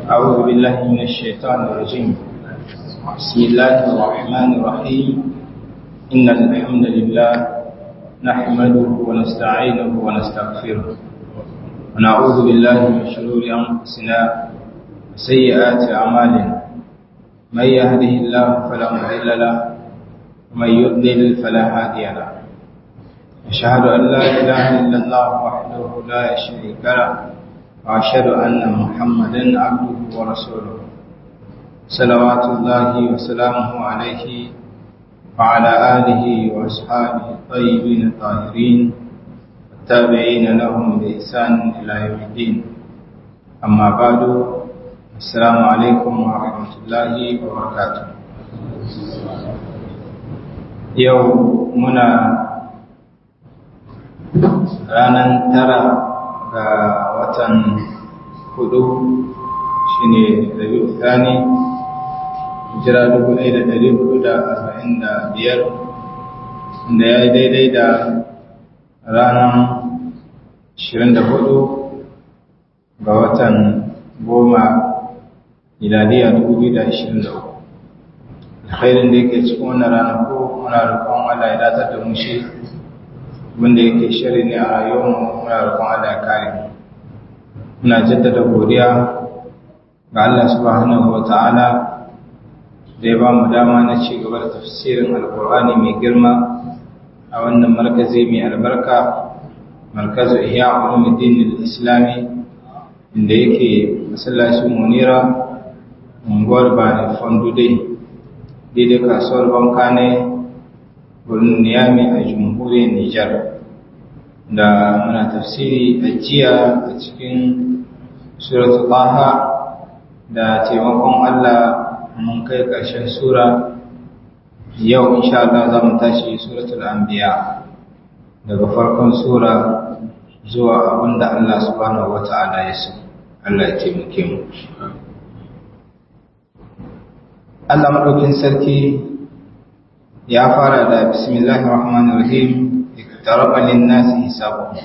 أعوذ بالله من الشيطان الرجيم بسم الله الرحمن الرحيم إن الحمد لله نحمده ونستعينه ونستغفره ونعوذ بالله من شرور أنفسنا وسيئات أعمالنا من يهده الله فلا مضل له ومن يضلل فلا هادي له أشهد أن لا إله إلا الله وحده لا شريك له وأشهد أن محمدا عبده ورسوله صلوات الله وسلامه عليه وعلى آله وأصحابه الطيبين الطاهرين والتابعين لهم بإحسان إلى يوم الدين أما بعد السلام عليكم ورحمة الله وبركاته يوم منا ranar tara ga watan hudu shine rabi'u thani hijira dubu ɗaya da ɗari hudu da arba'in da biyar da ya yi daidai da ranar ashirin da hudu ga watan goma miladiya dubu biyu da ashirin da uku alkhairin da yake cikin wannan ranaku muna roƙon Allah ya datar da mu shi wanda yake shari ne a rayuwarmu muna roƙon Allah ya kare mu muna jaddada godiya ga Allah subhanahu wata'ala da ya ba mu dama na ci gaba da tafsirin alkur'ani mai girma a wannan markazi mai albarka markazu ihya ulumuddin islami inda yake masallacin munira unguwar bani fondude daidai kasuwar banka ne wurin niyami a jamhuriyar Nijar da muna tafsiri a jiya a cikin suratul Taha da taimakon Allah mun kai ƙarshen sura yau insha Allah za mu tashi suratul Anbiya daga farkon sura zuwa abinda Allah subhanahu wata'ala ya so Allah ya taimake mu Allah madaukin sarki ya fara da bismillahir rahmanir rahim iktaraba lin-nasi hisabuhum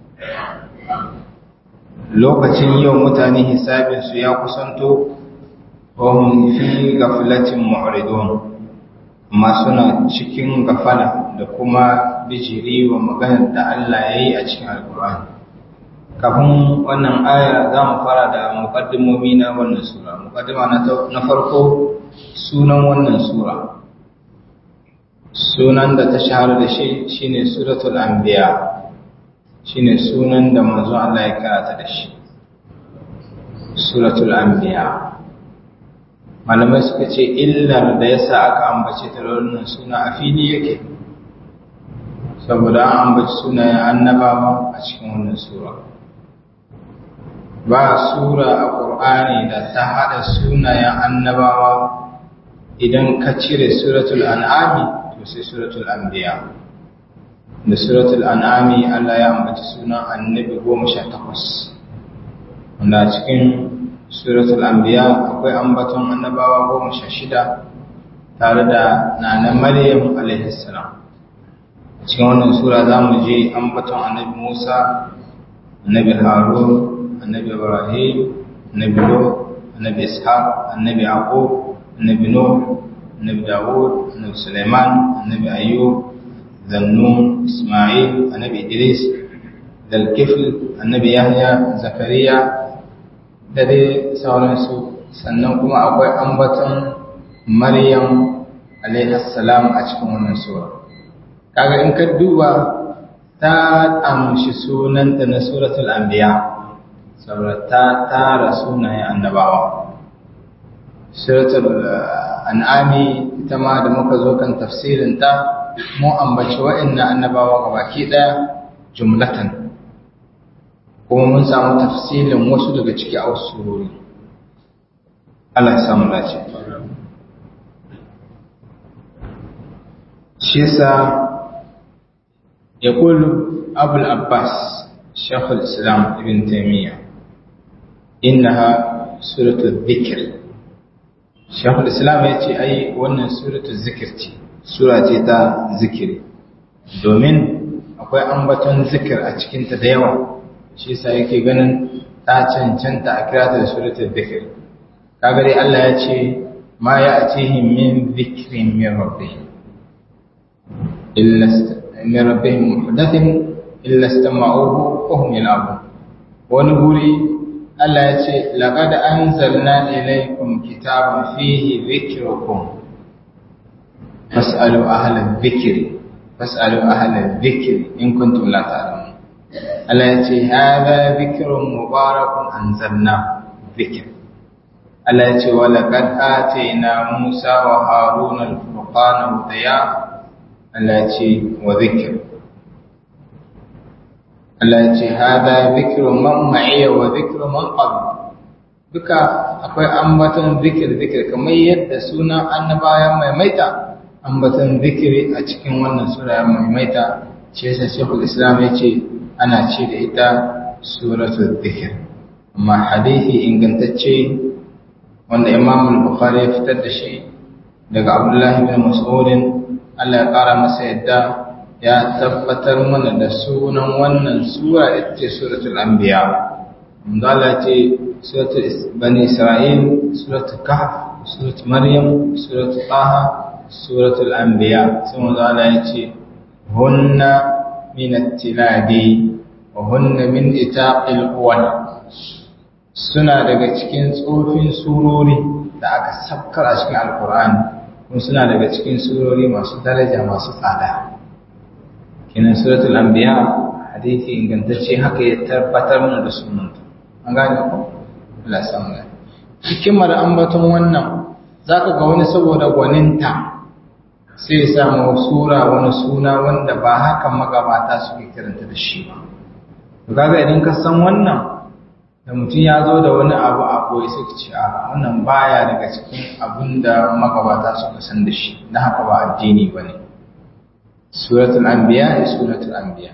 lokacin yau mutane hisabin su ya kusanto wa hum fi ghaflatin mu'ridun amma suna cikin gafala da kuma bijiri wa maganar da Allah ya yi a cikin alkur'ani kafin wannan aya za mu fara da muqaddimomi na wannan sura muqaddima na farko sunan wannan sura sunan da ta shahara da shi shine suratul anbiya shine sunan da manzo Allah ya karata da shi suratul anbiya malamai suka ce illar da yasa aka ambace ta wannan suna a fili yake saboda an ambaci sunayen annabawa a cikin wannan sura ba sura a ƙur'ani da ta haɗa sunayen annabawa idan ka cire suratul an'ami sai suratul anbiya da suratul an'ami Allah ya ambaci sunan annabi goma sha takwas wanda cikin suratul anbiya akwai ambaton annabawa goma sha shida tare da nana maryam alaihi salam cikin wannan sura za mu je ambaton annabi musa annabi harun annabi ibrahim annabi lut annabi ishaq annabi yaqub annabi nuh annabi Dawud, annabi Sulaiman, annabi Ayyub, Zannun, Ismail, annabi Idris, Dalkifl, annabi Yahya, Zakariya, da dai sauransu. Sannan kuma akwai ambaton Maryam salam a cikin wannan sura. Kaga in ka duba ta amshi sunanta na suratul anbiya saboda ta tara sunayen annabawa. Suratul an'ami ita ma da muka zo kan tafsirinta mu ambaci wa'annan annabawa gabaki daya jumlatan kuma mun samu tafsilin wasu daga ciki a wasu surori Allah ya samu dace shi yasa يقول أبو العباس شيخ الإسلام ابن تيمية إنها سورة الذكر shekul islam ya ce ai wannan suratu zikir ce sura ce ta zikiri domin akwai ambaton zikir a cikinta da yawa shi yasa yake ganin ta cancanta a kira ta da suratul dhikr kaga dai Allah ya ce ma ya atihim min dhikrin min rabbihim illa min rabbihim muhdathin illa istama'uhu wa hum yal'abun wani guri Allah ya ce laqad anzalna ilaykum kitaban fihi dhikrukum fas'alu ahla dhikri fas'alu ahla dhikri in kuntum la ta'lamun Allah ya ce hadha dhikrun mubarakun anzalna dhikr Allah ya ce wa laqad atayna Musa wa Haruna al-furqana wa diya Allah ya ce wa dhikr Allah ya ce hadha dhikru man ma'iya wa dhikru man qabl duka akwai ambaton zikir zikir kamar yadda sunan annabawan maimaita ambaton zikiri a cikin wannan sura ya maimaita ce yasa Sheikhul Islam ya ce ana ce da ita suratul zikir amma hadisi ingantacce wanda Imam al-Bukhari ya fitar da shi daga Abdullah ibn Mas'ud Allah ya kara masa yadda ya tabbatar mana da sunan wannan sura ita ce suratul anbiya Allah ce suratul bani isra'il suratul kahf suratul maryam suratul taha suratul anbiya sai manzo Allah ya ce hunna min at-tilabi wa hunna min itaqil uwal suna daga cikin tsofin surori da aka sabkar a cikin alqur'ani kuma suna daga cikin surori masu daraja masu tsada kinan suratul anbiya hadisi ingantacce haka ya tabbatar mana da sunanta an gane ko Allah samu ne hikimar ambaton wannan zaka ga wani saboda gwaninta sai ya samu sura wani suna wanda ba hakan magabata suke kiranta da shi ba to kaga idan ka san wannan da mutum ya zo da wani abu a koyi suka ce a wannan baya daga cikin abin da magabata suka san da shi na haka ba addini ba ne suratul anbiya suratul anbiya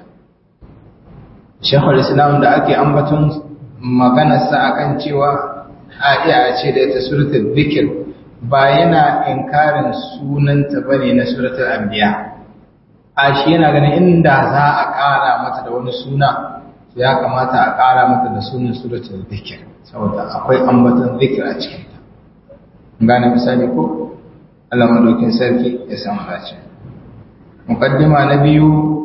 shekul islam da ake ambaton maganarsa akan cewa a iya ce da ita suratul zikir ba yana inkarin sunanta bane na suratul anbiya a shi yana ganin inda za a ƙara mata da wani suna ya kamata a ƙara mata da sunan suratul zikir saboda akwai ambaton zikir a cikinta gane misali ko Allah madaukin sarki ya samu dace muqaddima na biyu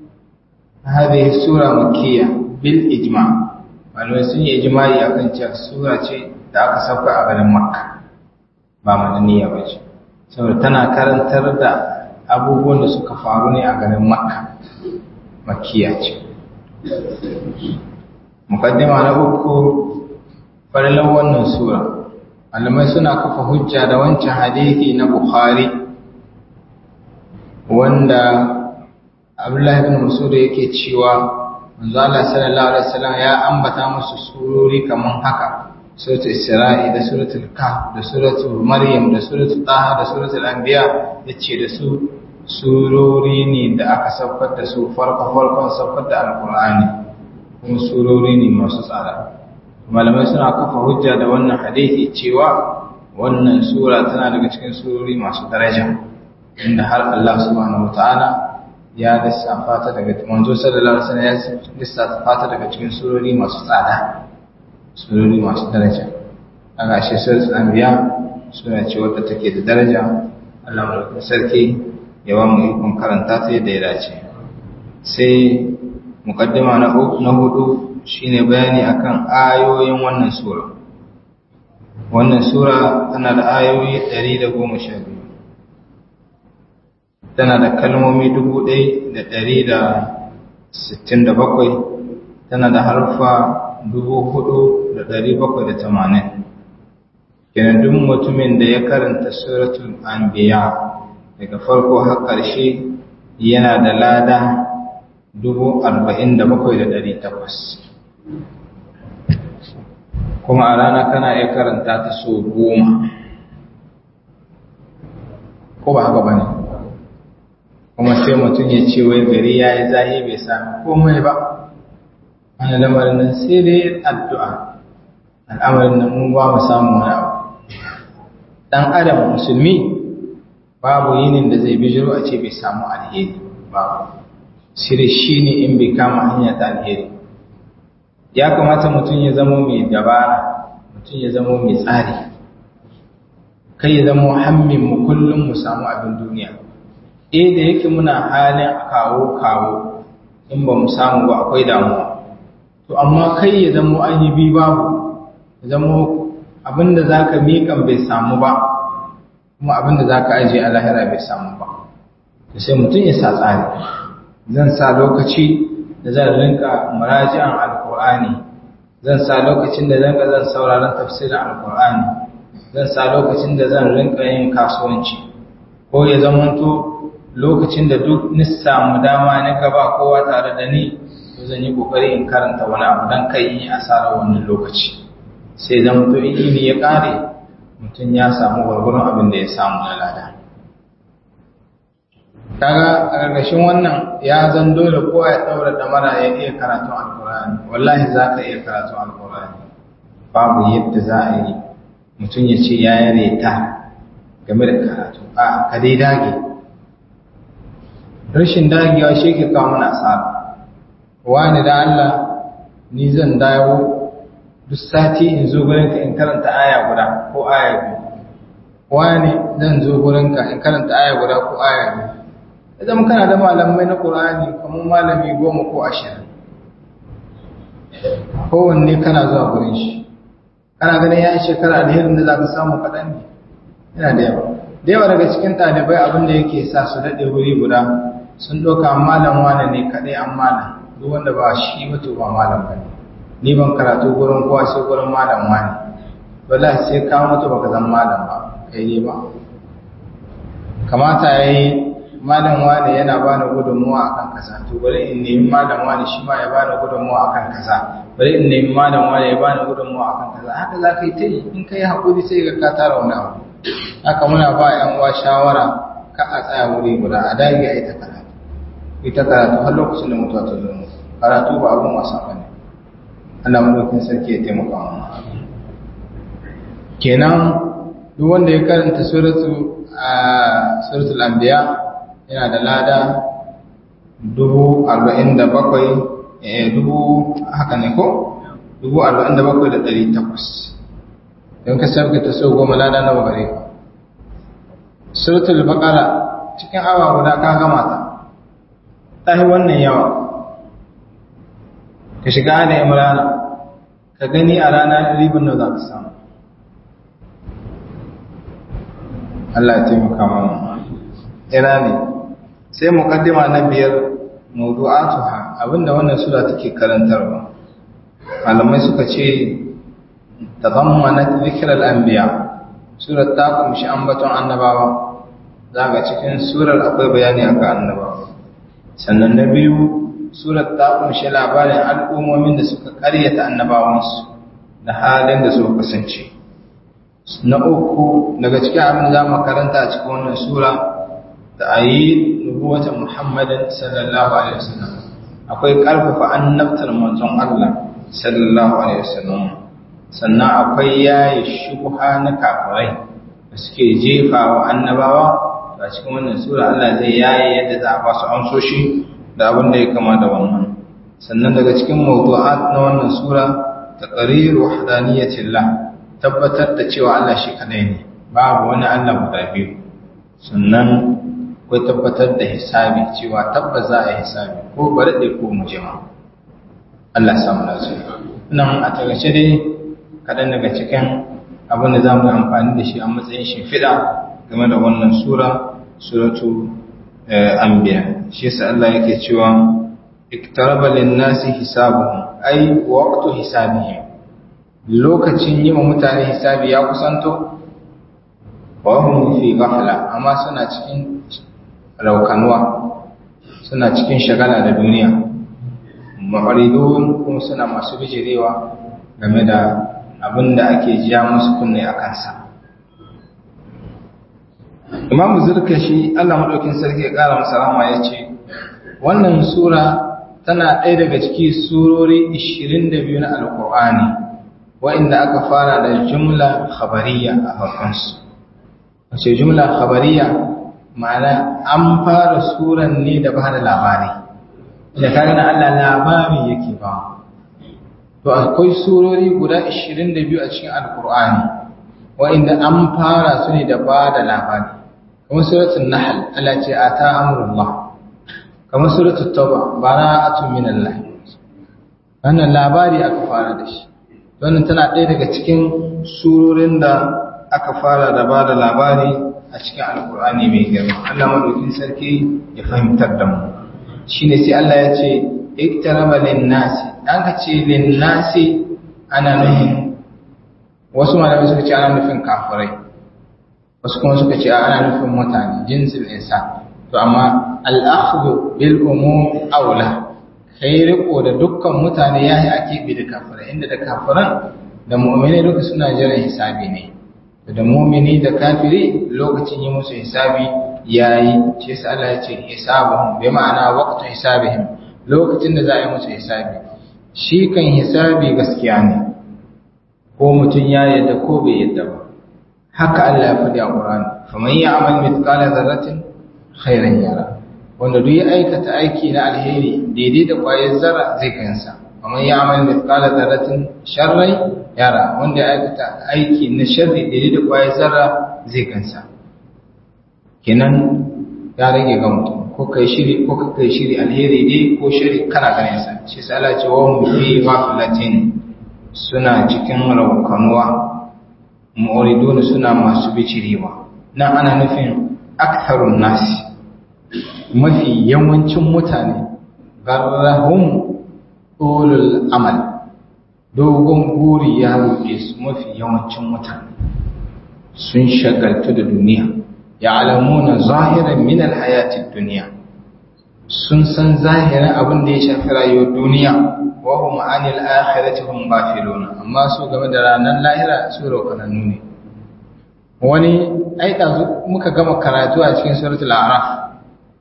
هذه السورة مكية بالإجماع malamai sun yi ijimai a kan cewa sura ce da aka sauka a garin makka ba madaniya ba ce saboda tana karantar da abubuwan da suka faru ne a garin makka makiya ce mukaddima na uku farlan wannan sura malamai suna kafa hujja da wancan hadithi na bukhari wanda abdullahi bin masud yake cewa manzo Allah sallallahu alaihi wasallam ya ambata musu surori kaman haka suratul isra'i da suratul kahf da suratul maryam da suratul taha da suratul anbiya yace da su surori ne da aka saukar da su farko farkon saukar da alqur'ani kuma surori ne masu tsada malamai suna kafa hujja da wannan hadisi cewa wannan sura tana daga cikin surori masu daraja inda har Allah subhanahu wataala ya lissafa ta daga manzo sallallahu alaihi wasallam ya lissafa ta daga cikin surori masu tsada surori masu daraja kaga shi suratul anbiya sura ce wadda take da daraja Allah mulkin sarki ya ba mu ikon karanta ta yadda ya dace sai muqaddima na na hudu shine bayani akan ayoyin wannan sura wannan sura tana da ayoyi 112 tana da kalmomi dubu ɗaya da ɗari da sittin da bakwai tana da harfa dubu hudu da ɗari bakwai da tamanin kenan duk mutumin da ya karanta suratul anbiya daga farko har ƙarshe yana da lada dubu arba'in da bakwai da ɗari takwas kuma a rana kana iya karanta ta so goma ko ba haka ba ne kuma sai mutum ya ce wai gari ya yi zahi bai sami komai ba wani lamarin nan sai dai addu'a al'amarin nan mun ba mu samu wani abu ɗan adam musulmi babu yinin da zai bijiro a ce bai samu alheri babu sire shi ne in bai kama hanya ta alheri ya kamata mutum ya zama mai dabara mutum ya zama mai tsari kai ya zama hammin mu kullum mu samu abin duniya eh da yake muna halin kawo kawo in ba mu samu ba akwai damuwa to amma kai ya zama an yi bi babu ya zama abinda za ka miƙan bai samu ba kuma abinda za ka ajiye a lahira bai samu ba da sai mutum ya sa tsari zan sa lokaci da zan rinka muraji'an alkur'ani zan sa lokacin da zan zan sauraron tafsirin alkur'ani zan sa lokacin da zan rinka yin kasuwanci ko ya zamanto lokacin da duk ni samu dama ni gaba kowa tare da ni to zan yi kokari in karanta wani abu dan kai in yi asarar wannan lokaci sai zama to ilimi ya kare mutum ya samu gwargwaron abin da ya samu na lada kaga a ƙarƙashin wannan ya zan dole kowa ya ɗaura damara ya iya karatun alkur'ani wallahi za ka iya karatun alkur'ani babu yadda za a yi mutum ya ce ya yi reta game da karatu a ka dai dage rashin dagewa shi ke kawo mana asara wani da Allah ni zan dawo duk sati in zo gurinka in karanta aya guda ko aya biyu wani zan zo gurinka in karanta aya guda ko aya biyu idan kana da malamai na Qur'ani kamar malami goma ko ashirin kowanne kana zuwa gurin shi kana ganin ya shekara alherin da za ka samu kaɗan ne yana da yawa da yawa daga cikin ɗalibai abin da yake sa su daɗe wuri guda sun ɗauka malam wane ne kaɗai an malam duk wanda ba shi wato ba malam ba ne ni ban karatu gurin kowa sai gurin malam wane wallahi sai ka mutu baka zan malam ba kai ne ba kamata yayi malam wane yana bani gudunmuwa akan kaza to bari in nemi malam wane shi ma ya bani gudunmuwa akan kaza bari in nemi malam wane ya bani gudunmuwa akan kaza haka za ka yi ta yi in ka yi haƙuri sai ga ka tara wani abu haka muna ba yan uwa shawara ka a tsaya wuri guda a dage a ita karatu ita karatu har lokacin da mutuwa ta zo karatu ba abun wasa ba ne Allah madaukin sarki ya taimaka mu kenan duk wanda ya karanta suratu a suratul anbiya yana da lada dubu arba'in da bakwai dubu haka ne ko dubu arba'in da bakwai da ɗari takwas don ka sabga ta so goma lada nawa gare ka suratul baqara cikin awa guda ka gama ta ta yi wannan yawa ka shiga da imrana ka gani a rana ribin da za ka samu Allah ya taimaka mana ina ne sai muqaddima na biyar mawdu'atuha abinda wannan sura take karantarwa malamai suka ce tadammanat dhikr al-anbiya surar ta kumshi ambaton annabawa zaka cikin surar akwai bayani akan annabawa sannan na biyu surar ta kumshi labarin al'ummomin da suka karyata annabawansu da halin da suka kasance na uku daga cikin abin da za mu karanta a cikin wannan sura ta'ayin nubuwatan Muhammadin sallallahu alaihi wasallam akwai karfafa annabtar manzon Allah sallallahu alaihi wasallam sannan akwai yayi shubha na kafirai da suke jefa wa annabawa a cikin wannan sura Allah zai yaye yadda za a ba su amsoshi da abin da ya kama da wannan sannan daga cikin mawdu'at na wannan sura taqriru wahdaniyatillah tabbatar da cewa Allah shi kadai ne babu wani Allah guda biyu sannan akwai tabbatar da hisabi cewa tabbas za a yi hisabi ko bari da ko mu jima Allah ya samu lafiya nan a tagace dai kaɗan daga cikin abin da za mu amfani da shi a matsayin shimfiɗa game da wannan sura suratu anbiya shi yasa Allah yake cewa iktaraba lin-nasi hisabuhum ay waqtu hisabihim lokacin yi wa mutane hisabi ya kusanto wa hum fi ghafla amma suna cikin raukanuwa suna cikin shagala da duniya ma'aridun kuma suna masu bijirewa game da abin da ake jiya musu kunne a kansa imam zurkashi allah maɗaukin sarki ya ƙara masa rama ya ce wannan sura tana ɗaya daga ciki surori 22 na alƙur'ani wa'inda aka fara da jumla khabariya a farkonsu wace jumla khabariya ma'ana an fara suran ne da ba da labari da kaga na Allah labari yake ba to akwai surori guda 22 a cikin alkur'ani wa'inda an fara su ne da ba da labari kamar suratul nahl Allah ce ata amrullah kamar suratul tauba bara'atun minallah wannan labari aka fara da shi wannan tana ɗaya daga cikin surorin da aka fara da ba da labari a cikin alkur'ani mai girma Allah madaukin sarki ya fahimtar da mu shine sai Allah ya ce iktaraba lin-nasi an ka ce lin-nasi ana nufin wasu malamai suka ce ana nufin kafirai wasu kuma suka ce ana nufin mutane jinsin insa to amma al-akhdhu bil umum aula kai riko da dukkan mutane yayi ake bi da kafirai inda da kafiran da mu'mini duka suna jiran hisabi ne da mu'mini da kafiri lokacin yi musu hisabi yayi shi yasa Allah ya ce hisabuhum bi ma'ana waqtu hisabihim lokacin da za a yi musu hisabi shi kan hisabi gaskiya ne ko mutum ya yadda ko bai yadda ba haka Allah ya faɗi a Qur'ani faman ya'mal mithqala dharratin khairan yara wanda duk ya aikata aiki na alheri daidai da kwayar zarra zai kansa faman ya'mal mithqala dharratin sharran yara wanda ya aikata aiki na sharri daidai da kwayar zarra zai kansa kenan ya rage ga mutum ko kai shiri ko kai shiri alheri ne ko shiri kana ganin sa shi sai Allah ya ce wa hum fi ghaflatin suna cikin raukanuwa mu'ridun suna masu bicirewa nan ana nufin aktharun nasi mafi yawancin mutane garrahum ulul amal dogon buri ya rufe su mafi yawancin mutane sun shagaltu da duniya ya'lamuna zahiran min alhayatid dunya sun san zahirin abin da ya shafi rayuwar duniya wa hum anil akhirati hum ghafilun amma su game da ranar lahira su rokanannu ne wani ai muka gama karatu a cikin suratul a'raf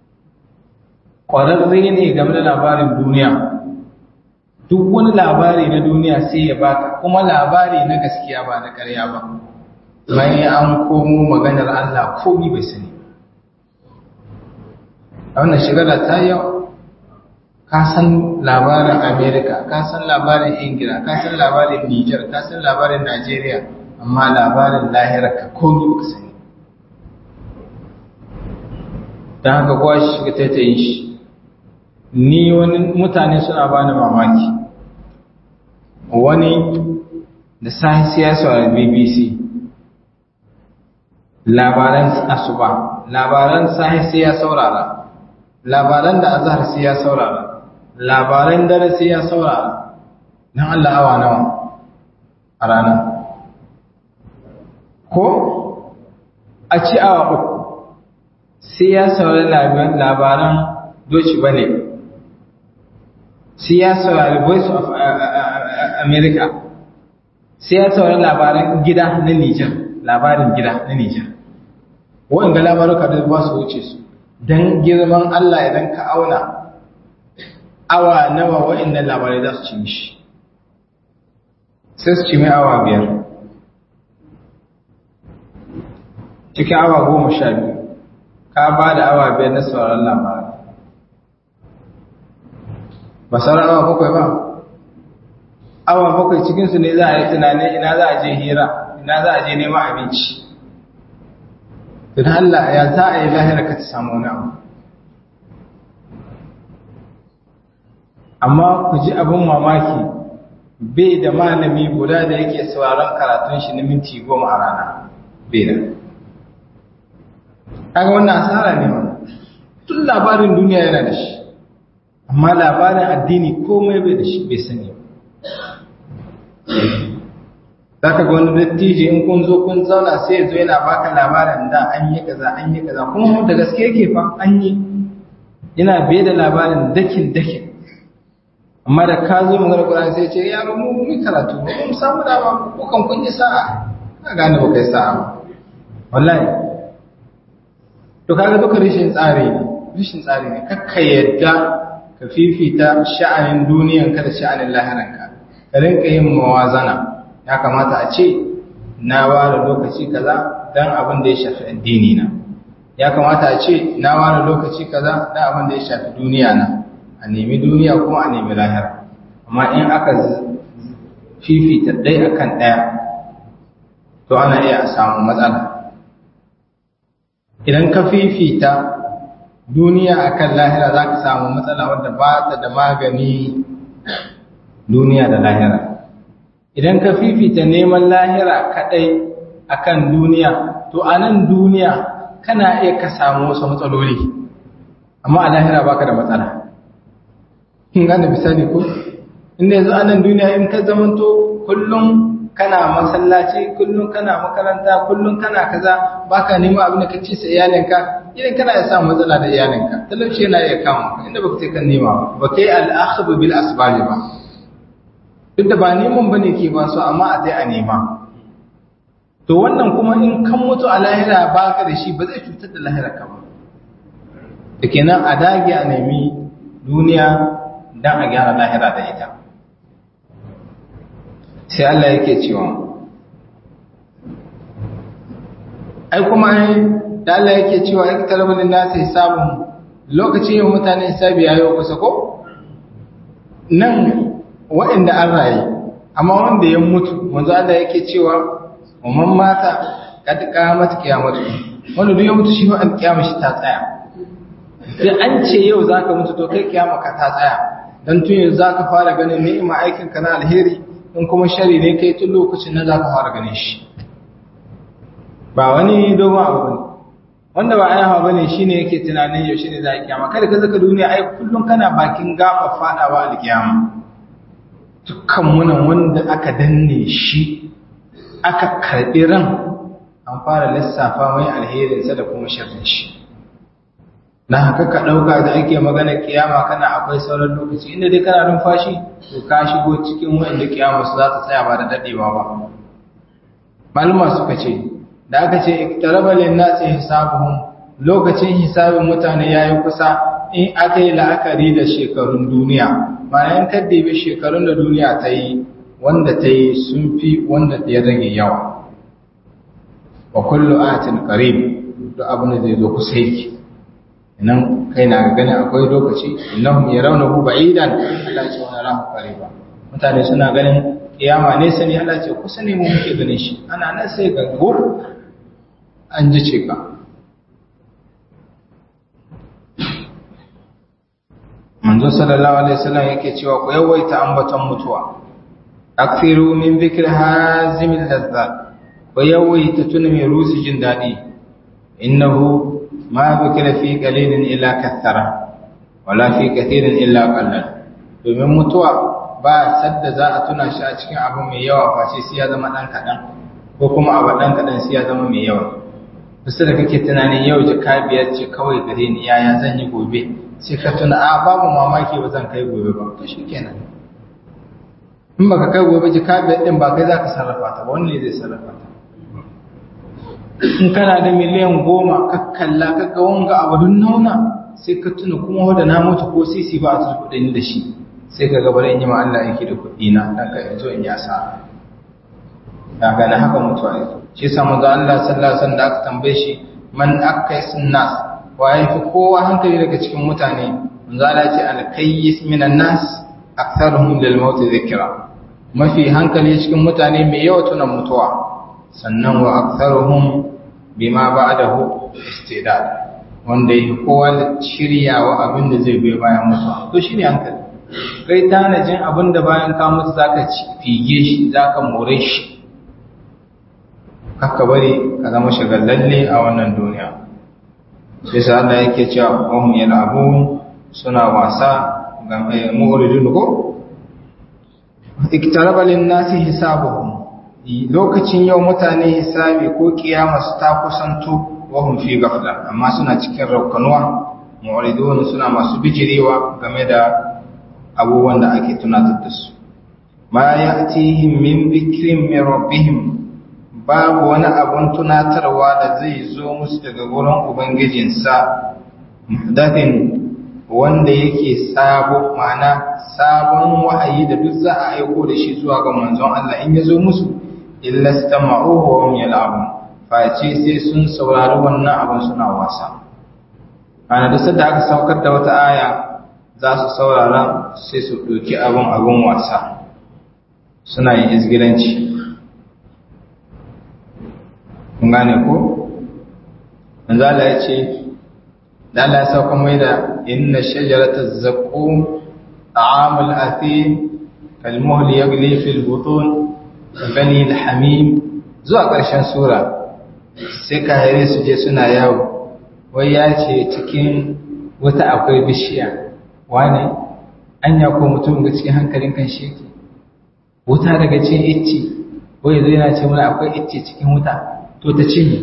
kwararre ne game da labarin duniya duk wani labari na duniya sai ya baka kuma labari na gaskiya ba na ƙarya ba mai an komo maganar Allah komi bai sani a wannan shigara ta yau ka san labarin Amerika ka san labarin Ingila ka san labarin Niger ka san labarin Najeriya amma labarin lahira ka komi baka sani don haka kowa shi shiga taitayin shi ni wani mutane suna bani mamaki wani da sahi siyasa a BBC labaran asuba labaran sahi sai ya saurara labaran da azhar sai ya saurara labaran dare sai ya saurara dan Allah awa nawa a rana ko a ci awa uku sai ya saurari labaran doci bane sai ya saurari voice of america sai ya saurari labaran gida na niger labarin gida na niger waɗanda labaruka da ba su wuce su don girman Allah idan ka auna awa nawa waɗanda labarai za su ci mishi sai su ci mai awa biyar cikin awa goma sha biyu ka ba da awa biyar na sauran labarai ba sauran awa bakwai ba awa bakwai cikinsu ne za a yi tunanin ina za a je hira ina za a je neman abinci don Allah ya za a yi lahira ka ta samu wani abu amma ku ji abin mamaki bai da malami guda da yake sauraron karatun shi na minti goma a rana bai da kaga wannan asara ne ma tun labarin duniya yana da shi amma labarin addini komai bai da shi bai sani za ka ga wani dattijo in kun zo kun zauna sai ya zo yana baka labarin da an yi kaza an yi kaza kuma da gaske yake fa an yi yana bai da labarin dakin dakin amma da ka zo magana Qur'ani sai ce yaro mu mu karatu ba mu samu dama ko kan kun yi sa'a ka gane ba kai sa'a ba wallahi to kaga duka rishin tsari ne rishin tsari ne kakka yadda ka fifita sha'anin duniyan ka da sha'anin lahiranka ka rinka yin mawazana ya kamata a ce na ware lokaci kaza dan abin da ya shafi addini na ya kamata a ce na ware lokaci kaza dan abin da ya shafi duniya na a nemi duniya kuma a nemi lahira amma in aka fifita ɗaya akan ɗaya to ana iya samun matsala idan ka fifita duniya akan lahira za ka samu matsala wadda ba ta da magani duniya da lahira idan ka fifita neman lahira kadai akan duniya to a nan duniya kana iya ka samu wasu matsaloli amma a lahira baka da matsala kin gane misali ko inda yanzu a nan duniya in ka zamanto kullum kana masallaci kullum kana makaranta kullum kana kaza baka nema abin da ka ci sa iyalinka idan kana iya samu matsala da iyalinka talauci yana iya kama inda baka ce kan nema ba kai al-akhbu bil asbab ba duk da ba neman bane ke ba su amma a dai a nema to wannan kuma in kan mutu a lahira baka da shi ba zai cutar da lahira ka ba da kenan a dage a nemi duniya dan a gyara lahira da ita sai Allah yake cewa ai kuma da Allah yake cewa iktarabul nas hisabun lokacin yau mutane hisabi yayi kusa ko nan waɗanda an rayu amma wanda ya mutu manzo Allah yake cewa umman mata kad qamat qiyamatu wanda duk ya mutu shi an kiyama shi ta tsaya sai an ce yau zaka mutu to kai kiyama ka ta tsaya dan tun yanzu zaka fara ganin ni'ima aikin ka na alheri in kuma shari ne kai tun lokacin nan zaka fara ganin shi ba wani dogon abu bane wanda ba ayawa bane shine yake tunanin yaushe ne za a kiyama kada ka zaka duniya ai kullun kana bakin gaba fadawa alkiyama dukkan munan wanda aka danne shi aka karbi ran an fara lissafa mai alherinsa da kuma sharrin shi na haka ka ɗauka da ake magana kiyama kana akwai sauran lokaci inda dai kana numfashi to ka shigo cikin wanda kiyama su za ta tsaya ba da daɗewa ba malama suka ce da aka ce iktaraba lin nasi hisabuhum lokacin hisabin mutane yayi kusa in aka yi la'akari da shekarun duniya bayan kaddabe shekarun da duniya ta yi wanda ta yi sun fi wanda ya rage yawa wa kullu atin qarib duk abin da zai zo kusa yake nan kai na gani akwai lokaci innahum yarawnahu ba'idan Allah ya ce wa narahu qariba mutane suna ganin kiyama ne sani Allah ya ce kusa ne mu muke ganin shi ana nan sai ga gur an ji ce ka manzo sallallahu alaihi wasallam yake cewa ku yawaita ambaton mutuwa akfiru min dhikri hazimil ladzat ku yawaita tuna mai rusi jin dadi innahu ma bikira fi qalilin illa kathara wala fi kathirin illa qallal domin mutuwa ba sadda za a tuna shi a cikin abu mai yawa face sai ya zama dan kadan ko kuma abu dan kadan sai ya zama mai yawa kusa da kake tunanin yau jaka biyar ce kawai gare ni yaya zan yi gobe sai ka tuna a babu mamaki ba zan kai gobe ba to shikenan in baka kai gobe jaka biyar din ba kai zaka sarrafa ta ba wani ne zai sarrafa ta in kana da miliyan goma ka kalla ka ga wanga abu dun nauna sai ka tuna kuma wanda na mutu ko sisi ba a tuna kuɗin da shi sai ka ga bari in yi ma Allah yake da kuɗi na dan ka yanzu in yi asara da ga na haka mutuwa yake shi yasa manzo Allah sallallahu alaihi wasallam da aka tambaye shi man akaisun nas wa yafi kowa hankali daga cikin mutane manzo Allah ya ce al-kayyis minan nas aktharuhum lil maut dhikra mafi hankali cikin mutane mai yawa tunan mutuwa sannan wa aktharuhum bima ba'dahu istidad wanda yake kowa shiryawa abin da zai bai bayan mutuwa to shine hankali kai tanajin abin da bayan ka mutu zaka ci fige shi zaka more shi haka bari ka zama shagallalle a wannan duniya sai sa Allah yake cewa hum yal'abun suna wasa ga mu'ridun ko iktaraba lin-nasi hisabuhum lokacin yau mutane hisabi ko kiyama su ta kusanto wahum fi gafla amma suna cikin raukanuwa mu'ridun suna masu bijirewa game da abubuwan da ake tunatar da su ma ya'tihim min dhikrin min rabbihim babu wani abun tunatarwa da zai zo musu daga gurin ubangijinsa muhdathin wanda yake sabo ma'ana sabon wahayi da duk za a aiko da shi zuwa ga manzon Allah in ya zo musu illa stama'uhu wa hum yal'abun face sai sun saurari wannan abin suna wasa ana da sadda aka saukar da wata aya za su saurara sai su ɗauki abin abin wasa suna yin izgilanci kun gane ko manzo Allah ya ce da Allah ya sauka mai da inna shajarata zaqqum ta'amul athim kalmuhl yaghli fil butun bani al-hamim zuwa ƙarshen sura sai kahire su je suna yawo wai ya ce cikin wata akwai bishiya wane anya ko mutum ga cikin hankalin kan shi yake wuta daga cin icce wai zai yana ce mana akwai icce cikin wuta to ta cinye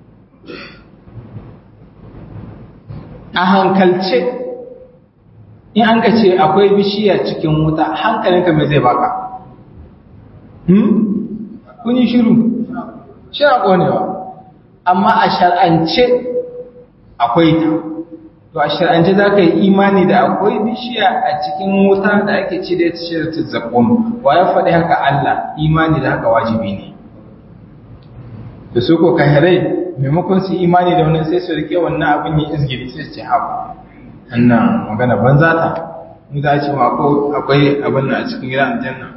a hankalce in an ka ce akwai bishiya cikin wuta hankalinka mai zai baka hmm? kun yi shiru shi a ƙonewa amma a shar'ance akwai ta to a shar'ance za ka yi imani da akwai bishiya a cikin wuta da ake ci da ita shirta zaƙon wa ya faɗi haka Allah imani da haka wajibi ne da su ko kahirai maimakon su imani da wannan sai su rike wannan abin yi izgiri sai su ce haɓa annan magana banza ta mu za ce ma akwai abin a cikin gidan aljanna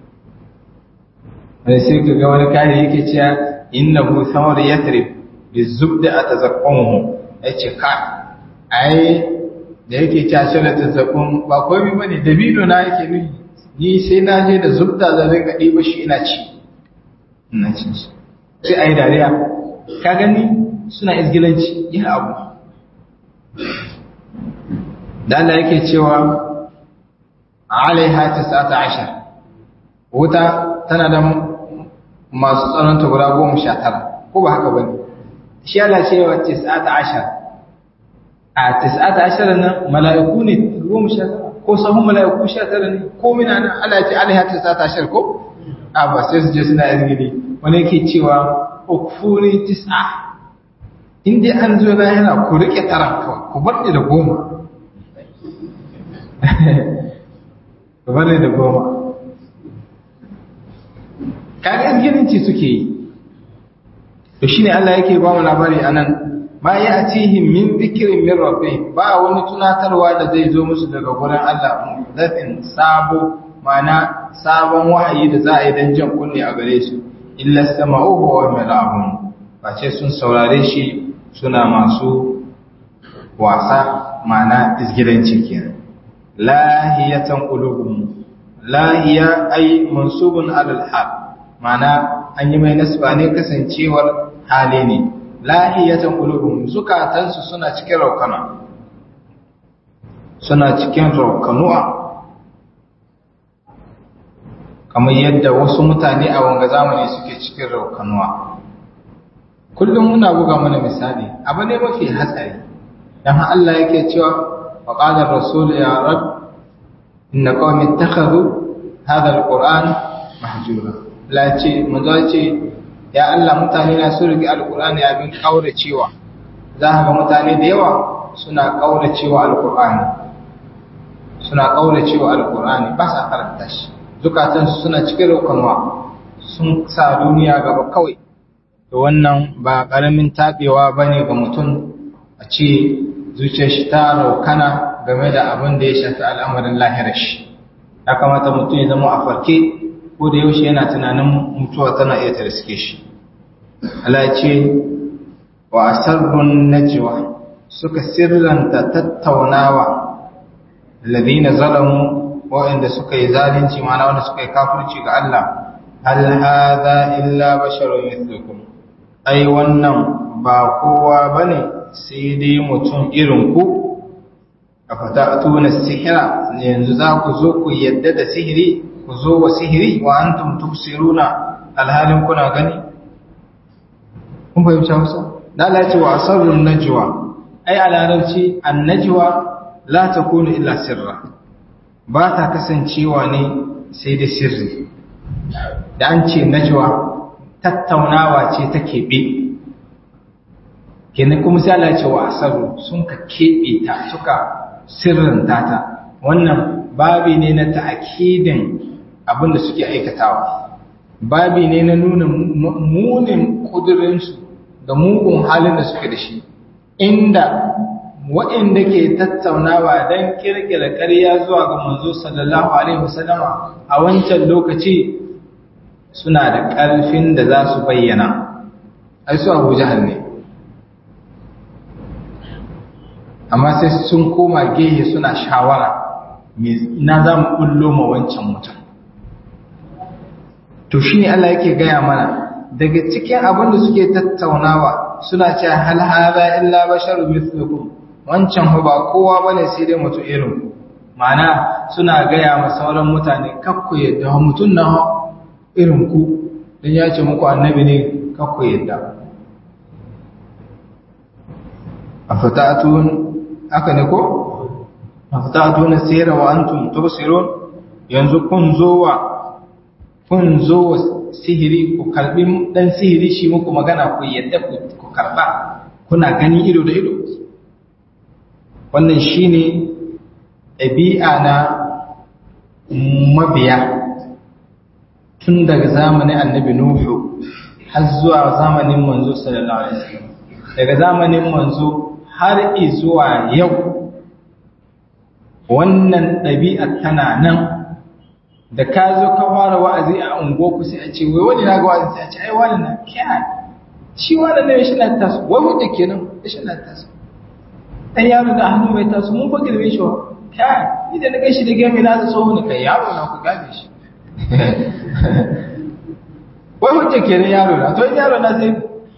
wani sai ka ga wani kare yake cewa innahu samar yathrib bi zubda atazaqqamu yace ka ai da yake cewa shirin tazaqqum ba komai bane dabino na yake nufi ni sai na je da zubda zan rika diba shi ina ci ina ci sai ai dariya ka gani suna izgilanci yin abu da Allah yake cewa alaiha 19 wuta tana da masu tsananta guda goma sha tara ko ba haka bane shi Allah cewa 19 a 19 nan mala'iku ne goma sha tara ko sahun mala'iku sha tara ne ko mina nan Allah ce alaiha 19 ko a ba sai su je suna izgili wani yake cewa ukfuri tis'a in dai an zo yana ku rike taran kawai ku bar da goma ku bar da goma kaga izgilinci suke yi to shine Allah yake ba mu labari anan ma ya'tihim min dhikrin min rabbih ba wani tunatarwa da zai zo musu daga gurin Allah muhdathin sabo mana sabon wahayi da za a yi dan jan kunne a gare su illa sama'uhu wa mala'un face sun saurare shi suna masu wasa mana izgilanci kenan lahiyatan qulubuhum lahiya ay mansubun alal hal mana an yi mai nasba ne kasancewar hali ne lahiyatan qulubuhum zukatansu suna cikin raukana suna cikin raukanuwa kamar yadda wasu mutane a wanga zamani suke cikin raukanuwa kullum muna buga mana misali abu ne mafi hatsari dan Allah yake cewa wa qala ar-rasul ya rab inna qawmi ittakhadhu hadha al-qur'an mahjura la ce manzo ce ya Allah mutane na su rigi al-qur'ani abin kaura cewa za ka ga mutane da yawa suna kaura cewa al-qur'ani suna kaura cewa al-qur'ani ba sa karanta shi zukatansu suna cikin rokonwa sun sa duniya gaba kawai da wannan ba ƙaramin taɓewa ba ne ga mutum a ce zuciyar shi ta raukana game da abin da ya shafi al'amarin lahirar shi ya kamata mutum ya zama a farke ko da yaushe yana tunanin mutuwa tana iya tarske shi Allah ce wa asarrun najwa suka sirranta tattaunawa ladina zalamu waɗanda suka yi zalunci mana wanda suka yi kafirci ga Allah hal hadha illa basharun mithlukum ai wannan ba kowa bane sai dai mutum irin ku afata'tuna sihira yanzu za ku zo ku yadda da sihiri ku zo wa sihiri wa antum tubsiruna alhalin kuna gani kun fahimci Hausa da Allah ya ce wa asrarun najwa ai a larabci an najwa la takunu illa sirra ba ta kasancewa ne sai da sirri da an ce najwa tattaunawa ce ta keɓe kenan kuma sai Allah ce wa asaru sun ka keɓe ta suka sirrinta ta wannan babi ne na ta'akidin abin da suke aikatawa babi ne na nuna munin kudurinsu da mugun halin da suke da shi inda waɗanda ke tattaunawa don kirkira ƙarya zuwa ga manzo sallallahu alaihi wasallama a wancan lokaci suna da ƙarfin da za su bayyana ai su abu jahal ne amma sai sun koma gehe suna shawara na za mu ɓullo ma wancan mutum to shi ne Allah yake gaya mana daga cikin abin da suke tattaunawa suna cewa hal hada illa basharu mithlukum wancan ba kowa bane sai dai mutum irin ma'ana suna gaya ma sauran mutane kakku yadda mutum na irin ku dan ya ce muku annabi ne kakku yadda afatatun aka ne ko afatatun sayra wa antum tubsirun yanzu kun zo wa kun zo wa sihiri ku karbi dan sihiri shi muku magana ku yadda ku karba kuna gani ido da ido wannan shine ɗabi'a na mabiya tun daga zamanin annabi nuhu har zuwa zamanin manzo sallallahu alaihi wasallam daga zamanin manzo har zuwa yau wannan ɗabi'a tana nan da ka zo ka fara wa'azi a unguwarku sai a ce wai wani na ga wa'azi sai a ce ai wani na kyan shi wani ne shi na taso wai mutu kenan shi na taso ɗan yaro da hannu mai taso mun fa girme shi wa kyan ni da na gan shi da gami na so ne kai yaro na ku gabe shi wai mutu kenan yaro na to yaro na sai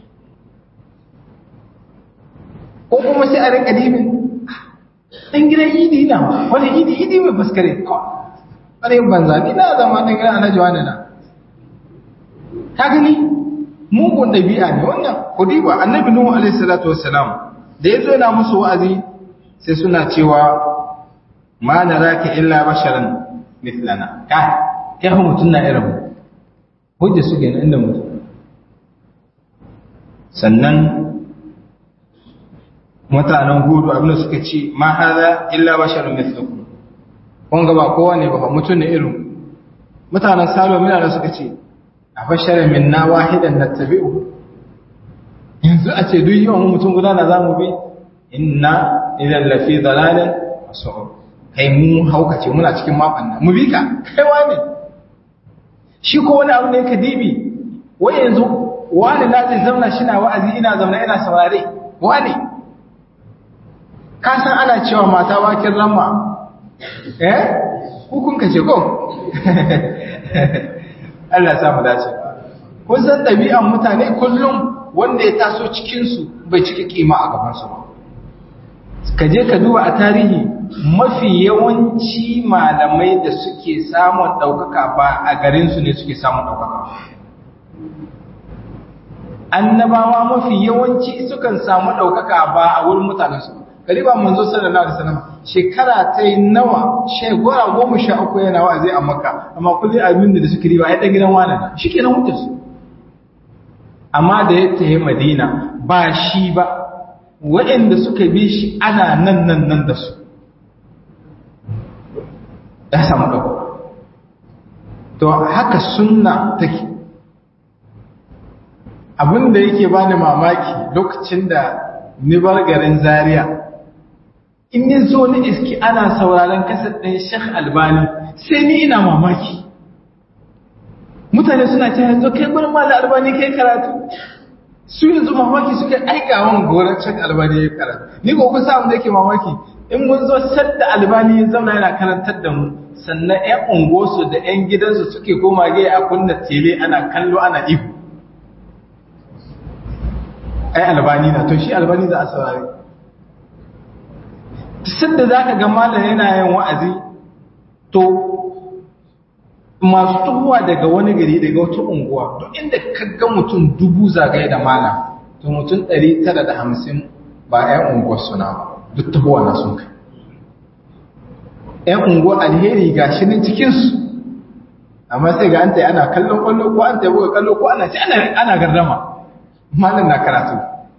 ko kuma sai a rinka dibin ɗan gidan idi na wani idi idi mai baskare wani yin banza ni na zama ɗan gidan alhaji wani na ka gani mugun ɗabi'a ne wannan kudi ba annabi nuhu alaihi salatu wassalam da ya zo na musu wa'azi sai suna cewa ma na raka illa basharan mithlana ka kai fa mutum na irin mu hujja suke na inda mutum sannan mutanen hudu abinda suka ce ma haza illa basharun mithlukum kun ga ba kowa ne ba mutum ne irin mutanen salo mina da suka ce a basharin minna wahidan nattabi'u yanzu a ce duk yawan mutum guda na zamu bi inna idan lafi dalalin su'ur kai mu haukace muna cikin makon nan mu bi ka kai wane shi ko wani abu ne ka dibi wai yanzu wani na zai zamna shi na wa'azi ina zamna ina saurare wani ka san ana cewa mata wakin ramma eh hukun ka ce ko Allah ya mu dace kun san ɗabi'an mutane kullum wanda ya taso cikinsu bai cika kima a gabansu ba ka je ka duba a tarihi mafi yawanci malamai da suke samun ɗaukaka ba a garinsu ne suke samun ɗaukaka annabawa mafi yawanci sukan samu ɗaukaka ba a wurin mutanensu kariba manzo sallallahu alaihi wasallam shekara ta yi nawa shekara goma sha uku yana wa'azi a makka amma kulli abin da suke riba ya dan gidan wani na shikenan mutu su amma da ya tafi madina ba shi ba waɗanda suka bi shi ana nan nan nan da su ya samu ɗauka to haka sunna take abin da yake bani mamaki lokacin da ni bar garin zaria in yi zo ni iski ana sauraron kasar ɗin Sheikh Albani sai ni ina mamaki mutane suna ce yanzu kai gurin mala albani kai karatu su yanzu mamaki suka aika wani goron Sheikh Albani ya karatu ni ko kusa abin da yake mamaki in mun zo sadda albani ya zauna yana karantar da mu sannan ƴan unguwarsu da ƴan gidansu suke koma gaya a kunna tele ana kallo ana ihu ai albani na to shi albani za a saurari da za ka ga malam yana yin wa'azi to masu tuhuwa daga wani gari daga wata unguwa to inda ka ga mutum dubu zagaye da malam to mutum ɗari tara da hamsin ba 'yan unguwar suna ba duk tuhuwa na sun kai 'yan unguwar alheri ga shi nan cikinsu amma sai ga an ta ana kallon kwallo ko an ta buga kallo ko ana ci ana gardama malam na karatu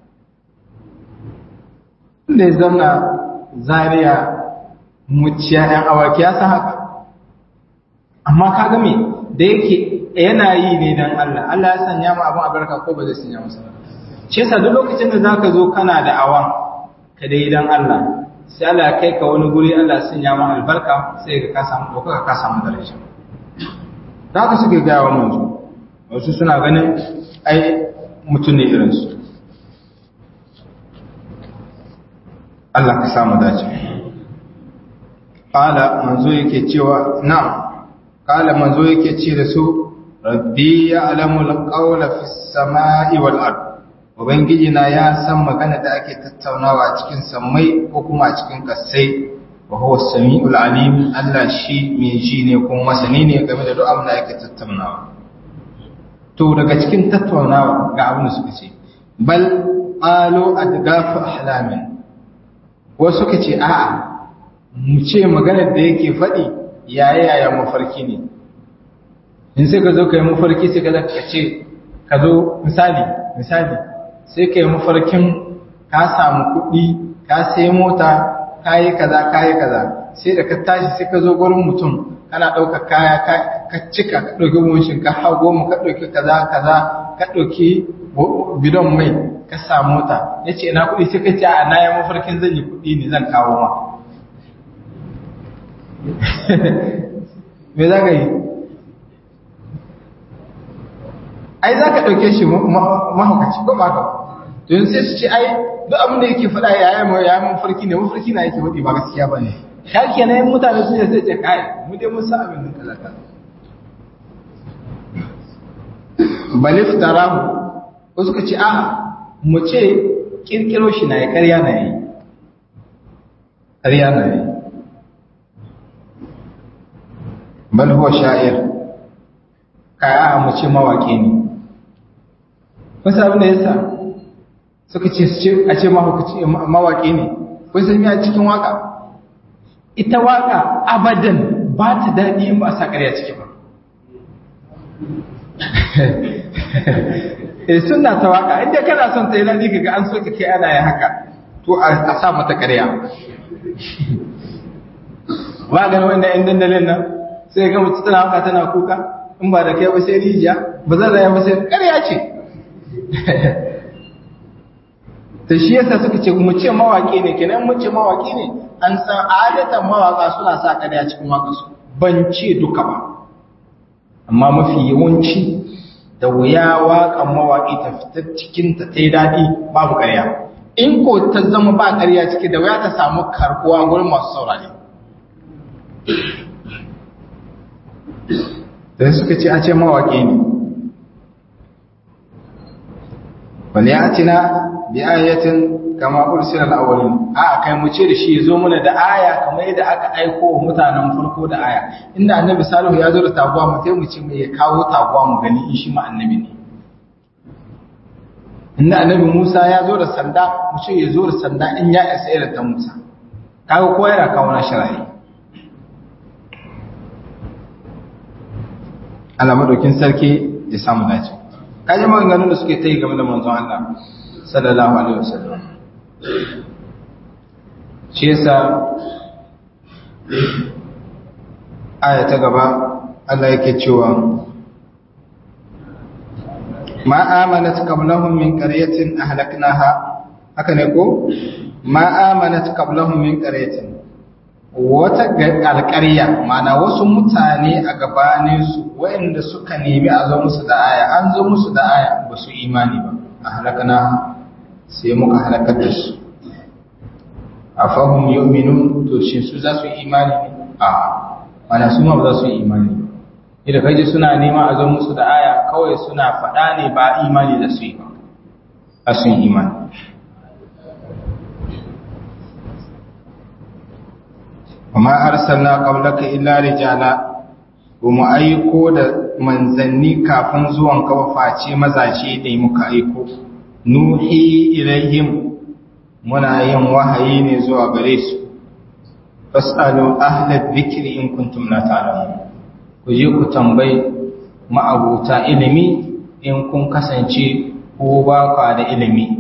inda ya zauna zariya muciya ‘yan awaki ya san haka amma ka game da yake yana yi ne don Allah Allah ya sanya ma abin albarka ko ba zai sanya masa shi yasa duk lokacin da zaka zo kana da awan ka dai don Allah sai Allah ya kai ka wani guri Allah ya sanya ma albarka sai ka ka samu ɗaukaka ka samu daraja da haka suke gaya wa manzo wasu suna ganin ai mutum ne irinsu Allah ka samu dace ƙala manzo yake cewa na ƙala manzo yake ce da su rabbi ya alamul ƙaula fi sama'i wal ard ubangiji na ya san magana da ake tattaunawa cikin sammai ko kuma a cikin kasai wa huwa samiul alim Allah shi mai ji ne kuma masani ne game da duk abin da ake tattaunawa to daga cikin tattaunawa ga abin da suka ce bal qalu adgafu ahlamin wasu suka ce a'a mu ce maganar da yake faɗi yaya yaya mafarki ne in sai ka zo ka yi mafarki sai ka ka ce ka zo misali misali sai ka yi mafarkin ka samu kuɗi ka sai mota ka yi kaza ka yi kaza sai da ka tashi sai ka zo gurin mutum kana ɗauka kaya ka cika ka ɗauki bunshin ka hau goma ka ɗauki kaza kaza ka ɗauki bidon mai ka sa mota ya ce ina kuɗi sai ka ce a na yi mafarkin zan yi kuɗi ne zan kawo ma me za ka yi ai za ka ɗauke shi mahaukaci ko ba ka don sai su ce ai duk abin da yake faɗa ya yi ya yi mafarki ne mafarki na yake faɗi ba gaskiya ba ne ya ke na yin mutane su ne sai ce kai mu dai mun sa abin nan kaza kaza balif tarahu ko suka ce a'a mu ce kirkiro shi na yi ƙarya na yi ƙarya na yi bal huwa sha'ir kai a'a mu ce mawaƙi ne kun san abin da yasa suka ce a ce mawaƙi ne kun san ya cikin waka ita waka abadan ba ta daɗi in ba a sa ƙarya ciki ba e suna ta waka inda kana son ta yi daɗi kaga an soka kai ana yin haka to a sa mata ƙarya ba ganin wanda yan dandalin nan sai ga mutu tana waka tana kuka in ba da kai ba sai rijiya ba zan raya ba sai ƙarya ce ta shi yasa suka ce mu ce mawaƙi ne kenan mu ce mawaƙi ne an san adatan mawaƙa suna sa ƙarya cikin waƙarsu ban ce duka ba amma mafi yawanci da wuya waƙan mawaƙi ta fita cikin ta ta yi daɗi babu ƙarya in ko ta zama ba ƙarya ciki da wuya ta samu karɓuwa gurin masu saurare da suka ce a ce mawaƙi ne wani ya ci na bi ayatin kama ursila al-awwalin a kai mu ce da shi zo mana da aya kamar yadda aka aiko wa mutanen farko da aya inda annabi salihu ya zo da taguwa mu sai mu ce mai ya kawo taguwa mu gani in shi ma annabi ne inda annabi Musa ya zo da sanda mu ce ya zo da sanda in ya isa irin ta Musa kaga ko yana kawo na shirayi Allah madaukin sarki ya samu dace kaje maganganun da suke ta yi game da manzon Allah sallallahu alaihi wasallam shi yasa aya ta gaba Allah yake cewa ma amanat qablahum min qaryatin ahlaknaha haka ne ko ma amanat qablahum min qaryatin wata alƙarya ma'ana wasu mutane a gabaninsu waɗanda suka nemi a zo musu da aya an zo musu da aya ba su imani ba a halakana sai muka halakar da su a fahim yominun to shi su za su yi imani ne a mana su ma ba za su yi imani ba idan kaji suna nema a zo musu da aya kawai suna faɗa ne ba imani da su yi ba a sun imani وما أرسلنا قبلك إلا رجالا وما أيكو da manzanni kafin zuwan ka face mazaje da muka aiko nuhi ilaihim muna yin wahayi ne zuwa gare su fasalu ahla dhikri in kuntum la ta'lamun ku je ku tambayi ma'abuta ilimi in kun kasance ko ba ka da ilimi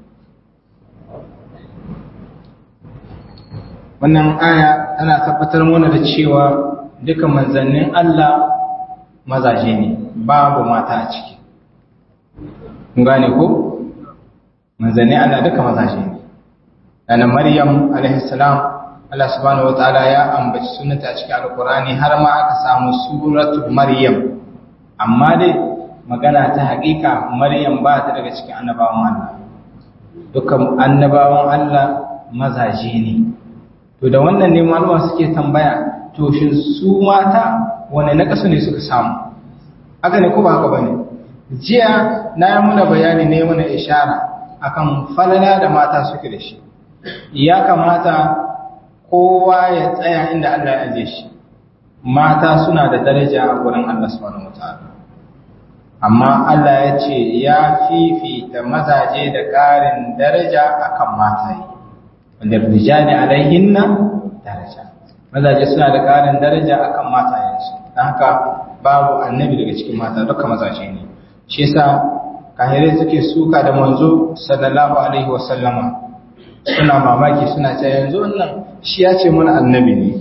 wannan aya tana tabbatar mana da cewa duka manzannin Allah mazaje ne babu mata a ciki kun gane ko manzannin Allah duka mazaje ne dana maryam alaihi salam Allah subhanahu wataala ya ambaci sunanta a cikin alqur'ani har ma aka samu suratu maryam amma dai magana ta haƙiƙa maryam ba ta daga cikin annabawan Allah dukkan annabawan Allah mazaje ne to da wannan ne malama suke tambaya to shin su mata wane na kasu ne suka samu haka ne ko ba haka bane jiya na yi muna bayani ne muna ishara akan falala da mata suke da shi ya kamata kowa ya tsaya inda Allah ya aje shi mata suna da daraja a gurin Allah subhanahu wataala amma Allah ya ce ya fifita mazaje da ƙarin daraja akan mataye wanda rijali alaihinna daraja mazaje suna da ƙarin daraja akan matayensu don haka babu annabi daga cikin mata duka mazaje ne shi yasa kahirai suke suka da manzo sallallahu alaihi wasallama suna mamaki suna ce yanzu wannan shi ya ce mana annabi ne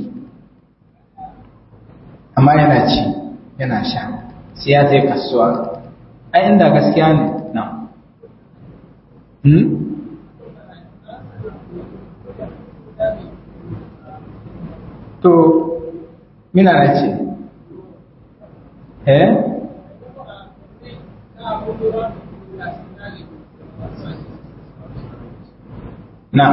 amma yana ci yana sha sai ya je kasuwa ai inda gaskiya ne na hmm? to mina na ce eh na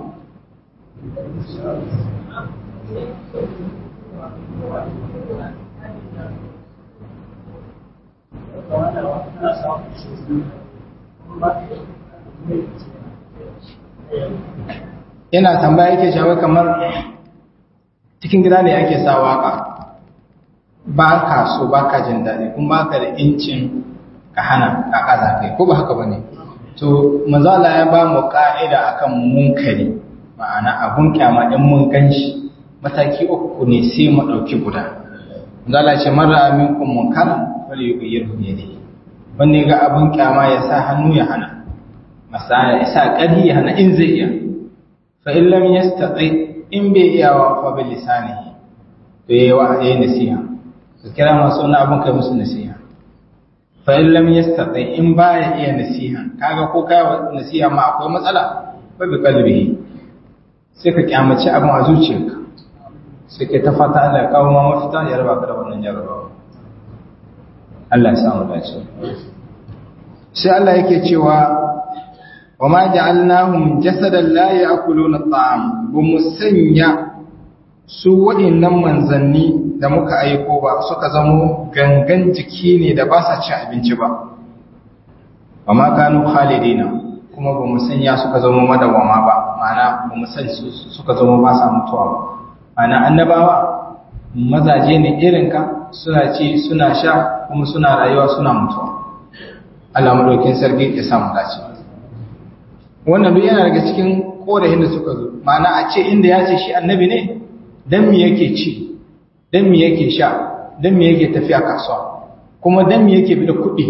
yana tambaya yake shawai kamar cikin gida ne ake sa waka ba ka so ba ka jin daɗi kuma ba ka da incin ka hana ka kaza kai ko ba haka ba ne to manzala ya ba mu ka'ida akan munkari ma'ana abun kyama in mun ganshi mataki uku ne sai mu ɗauki guda manzala ce mara aminkum munkara wal yughayyirhu bi yadihi wanda ga abun kyama ya sa hannu ya hana masaya ya sa ƙarfi ya hana in zai iya fa in lam yastati in bai iya wa fa bil lisanihi to yayi wa yayi nasiha ka kira masu wani abun kai musu nasiha fa in lam yastati in baya iya nasiha kaga ko kai nasiha ma akwai matsala fa bi qalbihi sai ka kyamaci abin a zuciyarka sai ka ta fata Allah ya kawo ma mafita ya raba ka da wannan jarabawa Allah ya samu dace sai Allah yake cewa wa ma ja'alnahum jasadan la ya'kuluna at'am bu musanya su waɗannan manzanni da muka aiko ba suka zamo gangan jiki ne da ba sa cin abinci ba wa ma kanu khalidina kuma ba musanya suka zama madawama ba ma'ana ba musanya suka zama ba sa mutuwa ba ma'ana annabawa mazaje ne irinka suna ci suna sha kuma suna rayuwa suna mutuwa Allah madaukin sarki ya samu dace wannan duk yana daga cikin korahin da suka zo ma'ana a ce inda ya ce shi annabi ne dan me yake ci dan me yake sha dan me yake tafiya kasuwa kuma dan me yake bida kuɗi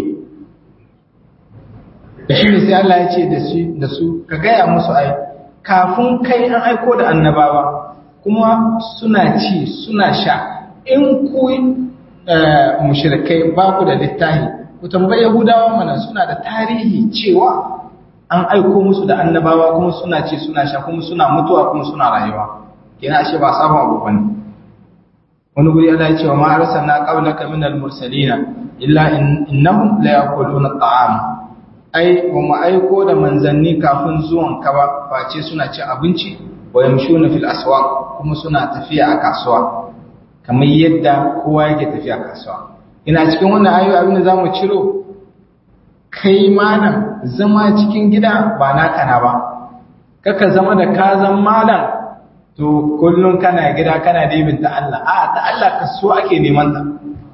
da shi ne sai Allah ya ce da su da su ka gaya musu ai kafin kai an aiko da annabawa kuma suna ci suna sha in ku mushrikai ba ku da littahi ku tambayi yahudawa mana suna da tarihi cewa an aiko musu da annabawa kuma suna ci suna sha kuma suna mutuwa kuma suna rayuwa kina ashe ba sabon abu bane wani guri Allah ya ce wa ma arsalna qablaka minal mursalina illa innahum la yaquluna at'am ai ba mu aiko da manzanni kafin zuwan ka ba face suna cin abinci wa yamshuna fil aswaq kuma suna tafiya a kasuwa kamar yadda kowa yake tafiya a kasuwa ina cikin wannan ayoyi abin da zamu ciro kai malam zama cikin gida ba naka na ba kaka zama da ka zan malam to kullum kana gida kana dibin ta Allah a ta Allah kasuwa ake neman ta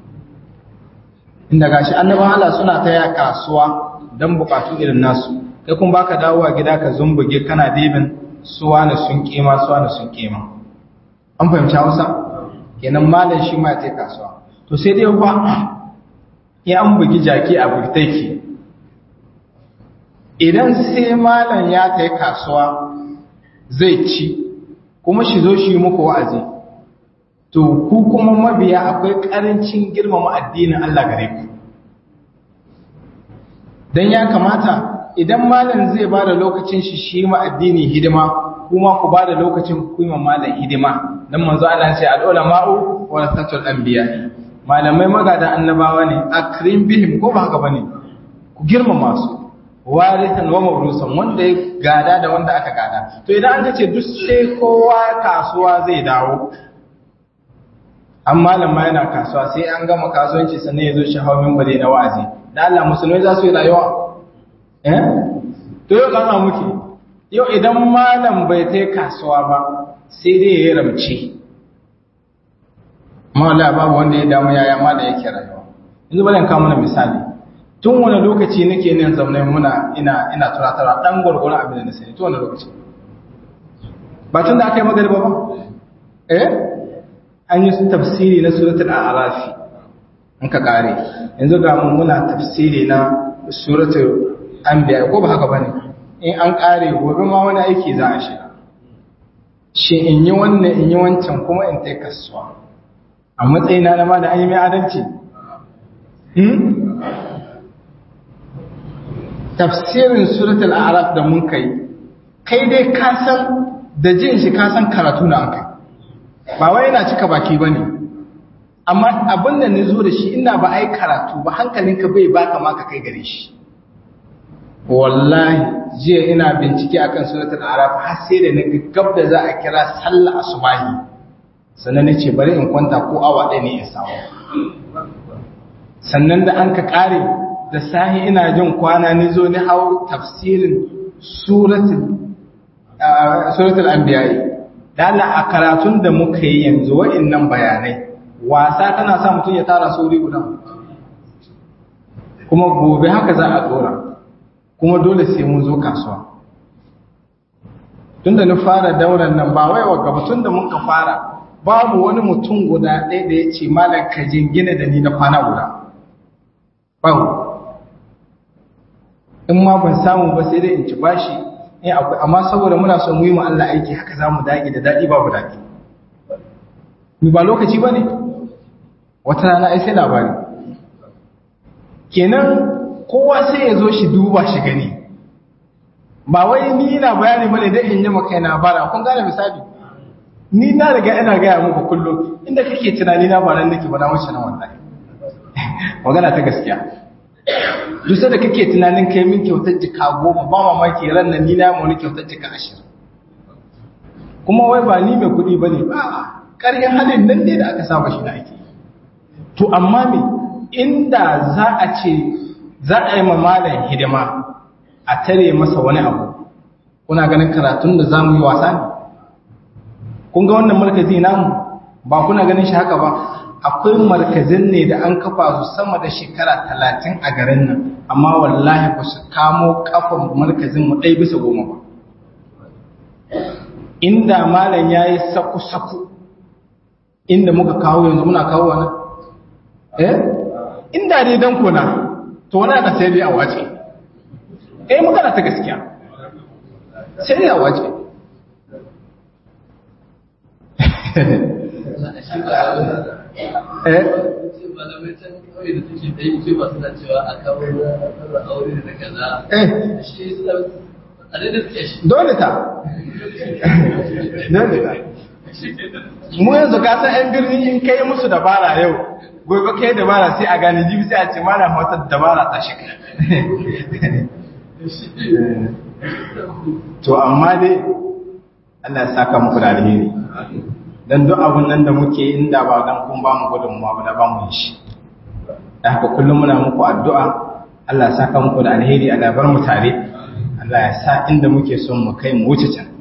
inda gashi annabawan Allah suna ta kasuwa don bukatu irin nasu kai kun baka dawowa gida ka zumbuge kana dibin suwa na sun kima suwa na sun kima an fahimci Hausa kenan malam shi ma ya kasuwa to sai dai ba ya an bugi jaki a burtaki idan sai malam ya kai kasuwa zai ci kuma shi zo shi muku wa'azi to ku kuma mabiya akwai karancin girmama addinin Allah gare ku dan ya kamata idan malam zai bada lokacin shi shi ma addini hidima kuma ku bada lokacin ku yi malam hidima dan manzo Allah ya ce al ulama'u warasatul anbiya malamai magada annabawa ne akrim bihim ko ba haka bane ku girmama su warithan wa mawrusan wanda ya gada da wanda aka gada to idan an ce duk sai kowa kasuwa zai dawo an malama yana kasuwa sai an gama kasuwanci sannan ya zo shi hawa mimbari na wa'azi da Allah musulmai za su yi rayuwa eh to yau kana muke yau idan malam bai ta kasuwa ba sai dai ya yi ramce mawala babu wanda ya damu yaya ma da yake rayuwa yanzu bari in kawo mana misali tun wani lokaci nake nan zaune muna ina ina turatarwa dan gurgurun abin da na sani tun wani lokaci ba tun da aka yi magariba ba eh an yi tafsiri na suratul a'raf in ka kare yanzu ga mun muna tafsiri na suratul anbiya ko ba haka bane in an kare gobe ma wani aiki za a shiga shi in yi wannan in yi wancan kuma in tai kasuwa a matsayina na ma da an yi mai adalci tafsirin suratul a'raf da mun kai kai dai ka san da jin shi ka san karatu na an kai ba wai yana cika baki bane amma abin da zo da shi ina ba ai karatu ba hankalinka bai baka ma ka kai gare shi wallahi jiya ina bincike akan suratul a'raf har sai da naga gab da za a kira sallah asubahi sannan nace bari in kwanta ko awa ɗaya ne in samu sannan da an ka kare da sahi ina jin kwana ni zo ni hau tafsirin suratul suratul anbiya da Allah a karatun da muka yi yanzu wa'annan bayanai wasa tana sa mutum ya tara sauri guda kuma gobe haka za a dora kuma dole sai mun zo kasuwa tunda na fara dauran nan ba wai wa gabatun da muka fara babu wani mutum guda ɗaya da ya ce malam ka jingina da ni na kwana guda babu in ma ban samu ba sai dai in ci bashi eh akwai amma saboda muna son mu yi mu Allah aiki haka zamu dage da dadi babu dadi ni ba lokaci bane wata rana ai sai labari kenan kowa sai ya zo shi duba shi gani ba wai ni ina bayani bane dai in yi maka ina bara kun gane misali ni na riga ina gaya muku kullum inda kake tunani na ba nan nake ba na wuce nan wallahi magana ta gaskiya duk da kake tunanin kai min kyautar jika goma ba mamaki ran nan ni na mu ni kyautar jika ashirin kuma wai ba ni mai kuɗi ba ne ba ƙarfin halin nan ne da aka saba shi na ake to amma me inda za a ce za a yi ma malam hidima a tare masa wani abu kuna ganin karatun da za mu yi wasa ne kun ga wannan markazi namu ba kuna ganin shi haka ba akwai markazin ne da an kafa su sama da shekara talatin a garin nan amma wallahi ba su kamo kafan markazin mu ɗai bisa goma ba inda malam ya yi saku-saku inda muka kawo yanzu muna kawo wani eh inda dai don kuna to wani aka sai dai a wace eh magana ta gaskiya sai dai a wace eh dole ta dole ta mu yanzu ka san yan birni in kai musu dabara yau gobe kai dabara sai a gane jibi sai a ce mana wata dabara ta shiga to amma dai Allah ya saka muku da alheri dan duk abun nan da muke inda ba dan kun ba mu gudunmuwa ba da ba mu shi da haka kullum muna muku addu'a Allah ya saka muku da alheri Allah bar mu tare Allah ya sa inda muke son mu kai mu wuce can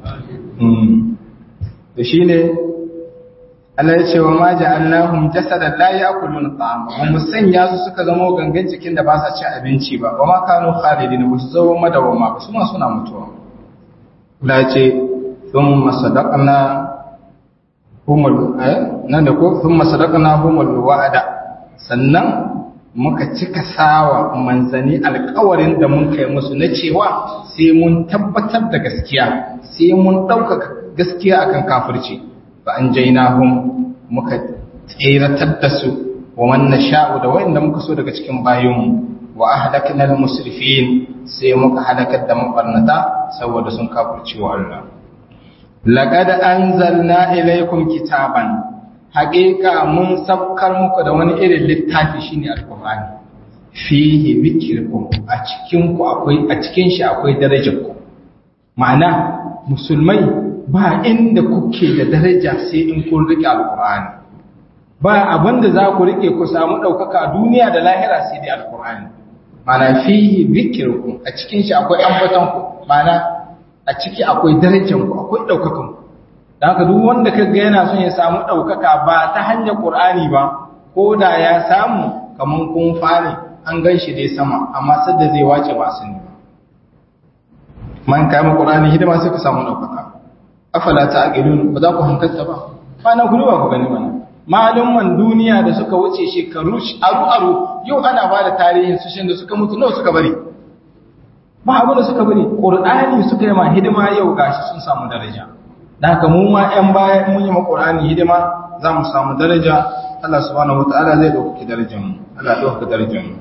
to shine Allah ya ce wa ma ja'alnahum jasadan la ya'kuluna ta'ama wa musanya su suka zama gangan cikin da ba sa cin abinci ba wa ma kanu khalidin ba su zama madawama ba su ma suna mutuwa Allah ya ce thumma sadaqna humul nan da ko sun masadaqna humul wa'ada sannan muka cika sawa manzani alƙawarin da mun kai musu na cewa sai mun tabbatar da gaskiya sai mun ɗaukaka gaskiya akan kafirci fa an jainahum muka tseratar da su wa man nasha'u da wanda muka so daga cikin bayinmu wa ahlakna al-musrifin sai muka halakar da mabarnata saboda sun kafirci wa Allah laqad anzalna ilaykum kitaban haƙiƙa mun sabkar muku da wani irin littafi shine alqur'ani fihi dhikrukum a cikin ku akwai a cikin shi akwai darajar ku ma'ana musulmai ba inda kuke da daraja sai in kun rike alqur'ani ba abinda za ku rike ku samu ɗaukaka a duniya da lahira sai dai alqur'ani ma'ana fihi dhikrukum a cikin shi akwai ambaton ku ma'ana a ciki akwai darajar ku akwai ɗaukakan ku da haka duk wanda ka ga yana son ya samu ɗaukaka ba ta hanyar ƙur'ani ba ko da ya samu kamar kun fare an gan shi dai sama amma sadda zai wace ba su ne ba man kayan ƙur'ani hidima sai ka samu ɗaukaka afala ta aqilun ba za ku hankalta ba ba na ku ba ku gani mana malumman duniya da suka wuce shekaru aru aru yau ana ba da tarihin su shin da suka mutu nawa suka bari ba abin da suka bari ƙur'ani suka yi ma hidima yau gashi sun samu daraja da haka mu ma ‘yan baya mun yi maƙorani hidima za mu samu daraja Allah subhanahu wa ta'ala zai ɗaukaki darajanmu Allah ɗaukaki darajanmu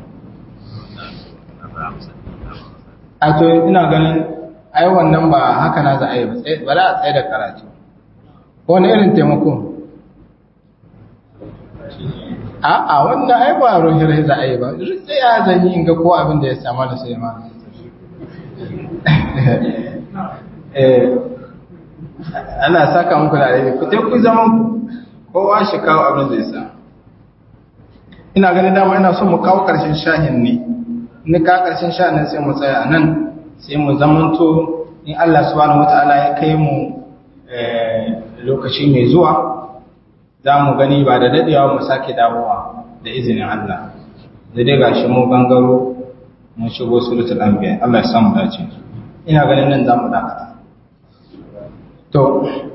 a to ina ganin ai wannan ba haka na za a yi ba za a tsaye da karatu wani irin taimako a'a wanda ai ba rohir za a yi ba sai ya zanyi in ga ko abin da ya sama da sai ma ana saka muku da alheri ku ku zaman kowa shi kawo abin zai sa ina ganin dama ina so mu kawo karshen shahin ne ni ka karshen shahin sai mu tsaya nan sai mu zamanto in Allah subhanahu wataala ya kai mu lokaci mai zuwa za mu gani ba da dadewa mu sake dawowa da izinin Allah da dai gashi mu gangaro mun shigo suratul anbiya Allah ya samu dace ina ganin nan za mu dakata to